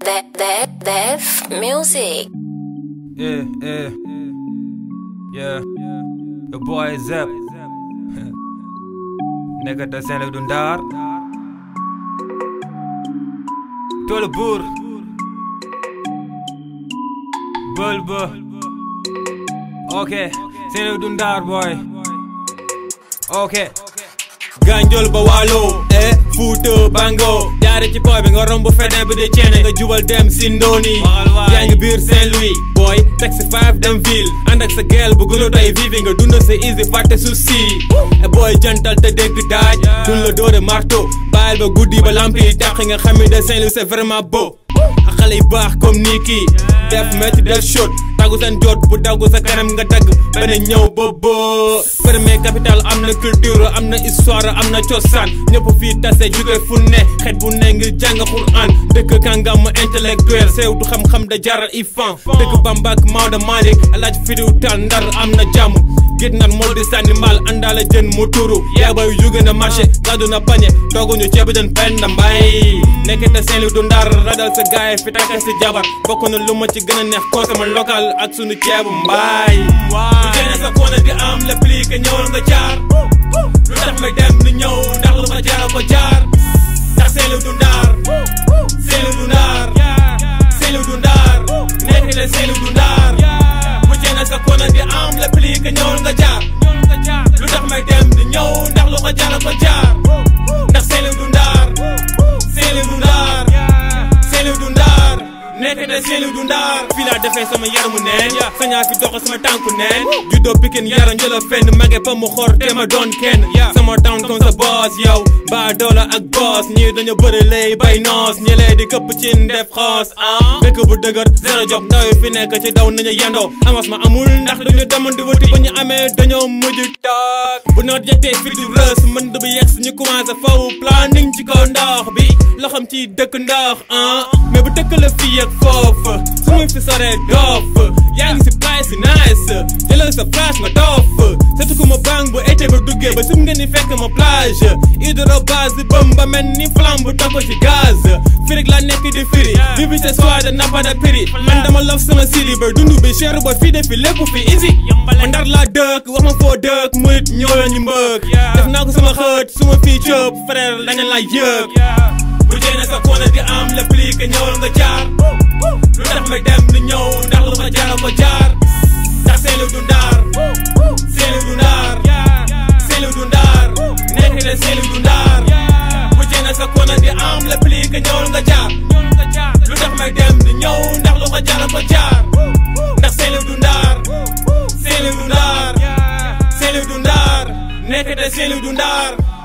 Dev, Dev, Dev Music. Yeah, yeah, yeah. The boy is up. Nigga ta Saint-Louis du Ndar. Toolu buur. Bël ba. Ok, Saint-Louis du Ndar boy. Ok. Ganjol ba waalo eh Fuuta Bango jaare ci boy bi nga romb feneen bi di ceene nga jubal dem si ndooni Waxal waay. yaa ngi biir Saint-Louis boy taxi 5 dem ville ànd ak sa gel bu gënu tey vivi nga dund sa easy fàtte souci e boy jantal te dégg daaj dun la doore marteau bàyyil ba guddi ba lamp yi tàq nga xam ni de Saint-Louis c'est vraiment beau ak xale yu baax comme nii kii def métti def shot tàggu seen jot bu daggu sa kanam nga dagg benn ñëw ba boo premier capital am na culture am na histoire am na cosaan ñëpp fii tase jóge fu ne xeet bu ne ngir jàng Quran dëkk kàngam intellectuel seewtu xam-xam da jaral ifan dëkk Bamba ak Maodo Malick alaaj fidiw tal ndar am na jàmm gét nan mool di sànni mbaal àndaale jën mu turu yaa bay jóge na marché gàddu na pañe tooguñu ceebu jën pen na mbay nekkete Saint-Louis du ndar radal sa gaay fi takka si jabar bokk na lu ma ci gën a neex consommé local ak sunu ceebu mbaay bu jeene sa koona di am le pli que ñëwal nga jaar lu tax may dem ni ñëw ndax lu ma jaara ko jaar ndax Saint-Louis du ndar Saint-Louis du ndar Saint-Louis du ndar nekkete Saint-Louis du ndar bu jeene sa koona di am le pli que ñëwal nga jaar lu tax may dem di ñëw ndax lu ko jaara ko jaar ndax Saint-Louis du ndar Saint-Louis du ndar Saint-Louis du ndar nekkete Saint-Louis du ndar fii laa defee sama yaramu neen sañaa fi dox sama tànku neen juddoo Pikine yara njëla fenn mage ba mu xor te ma doon kenn sama town comme sa boss yow ba doola ak boss ñii dañu bëri lay bay noos ñi lay di këpp ci ndef xoos ah dëkk bu dëgër zéro job ndaw yi fi nekk ci daw nañu yendoo amas ma amul ndax dañu demoon di wëti ba ñu amee dañoo mujj toog bu noot yettee fi di rës mën du bi yegg ñu commencé faw planning ci kaw ndox bi loxam ci dëkk ndox ah mais bu dëkk la fii ak foofu su ma fi soree doof yaa ngi si place si nice jëlal sa place nga doof setu ko ma bang bu été ba duggee ba sim nga ni fekk ma plage hydrobase di bëm ba mel ni flamme bu tokko ci gaz firig la nekk di firi bibi ce soir de nappa de prix man dama love sama siri ba dund bi cher ba fii de fi lépp fi easy ma ndar laa dëkk wax ma foo dëkk murit ñëw ñu mbëgg def naa ko sama xët suma fii cëp frère dañu la yëg bu jeene sa koona di am le pli que ñëwal nga jaar lu tax may dem di ñëw ndax lu ma jaara ko jaar ndax Saint-Louis du ndar Saint-Louis du ndar Saint-Louis du ndar nekk de Saint-Louis du ndar bu jeene sa koona di am le pli que ñëwal nga jaar lu tax may dem di ñëw ndax lu ma jaara ko jaar ndax Saint-Louis du ndar Saint-Louis du ndar Saint-Louis du ndar nekk de Saint-Louis du ndar